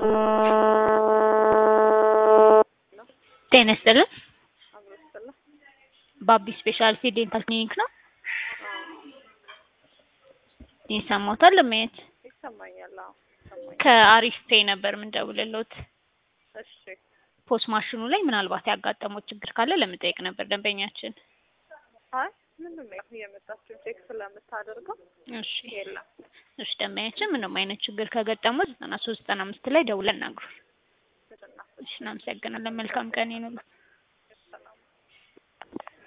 ጤና ይስጥልን። አብሮ ይስጥልኝ። ባቢ ስፔሻሊቲ ዴንታል ክሊኒክ ነው። አዎ ይሰማዎታል? ለማየት ይሰማኛል። አዎ ይሰማኛል። ከአሪፍ ፔይ ነበር የምንደውልልዎት። እሺ ፖስ ማሽኑ ላይ ምናልባት ያጋጠመው ችግር ካለ ለመጠየቅ ነበር ደንበኛችን። አይ ምንም ያው እየመጣችሁ ቼክ ስለምታደርገው እሺ የለም። እሺ ደንበኛችን ምንም አይነት ችግር ከገጠመው ዘጠና ሶስት ዘጠና አምስት ላይ ደውለን እናግሩን። ምንድን ነው? እሺ እናመሰግናለን። መልካም ቀን ይኑሩት።